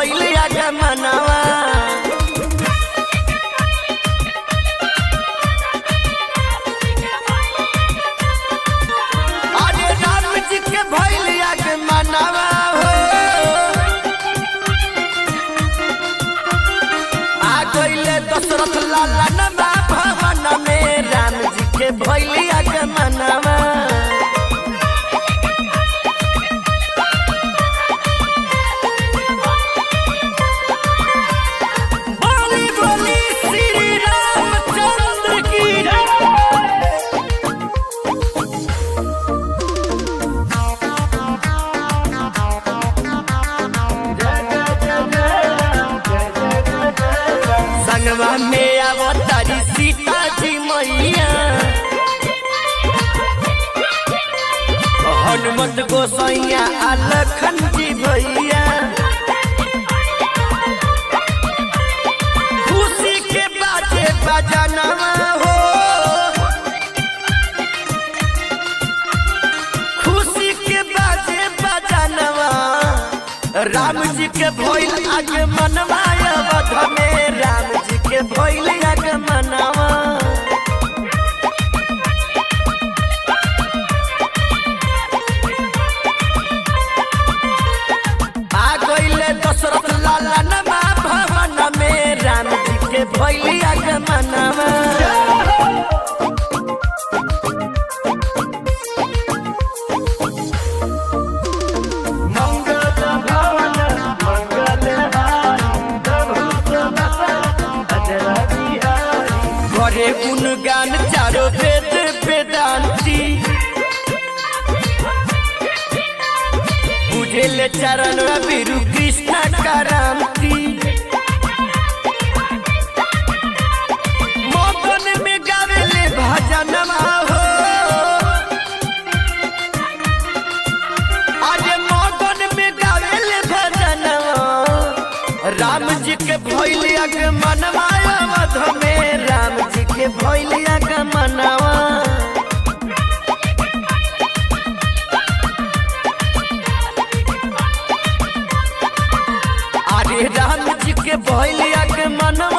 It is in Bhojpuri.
भइल आगमनवा अरे राम जी के भइल आगमनवा हो आ गइले दशरथ लाला नमा भवन में राम जी के भइल आगमनवा बोली बोली श्री रामचंद्र की जय। संगवा में अवतारी सीता जी मैया हनुमत गोसैया आ लखन जी भैया खुशी के बाजे बजनवा हो खुशी के बाजे बजनवा राम जी के भइल आगे मनवा अवध में राम जी के भइल आगे मनवा आ गइले दशरथ लाला नमा भवन में राम जी के भइल आगे मनवा मंगल भवन मंगल हारी प्रभु समस्त अजर बिहारी करे गुणगान चारो वेद वेदांती बुझेले चरण बिरु कृष्ण करांति मगन में गावेले भजनमा हो अरे मगन में गावेले भजनवा राम जी के भइल आगमनवा अवध में राम जी के भइल आगमनवा अरे राम जी के भइल आगमनवा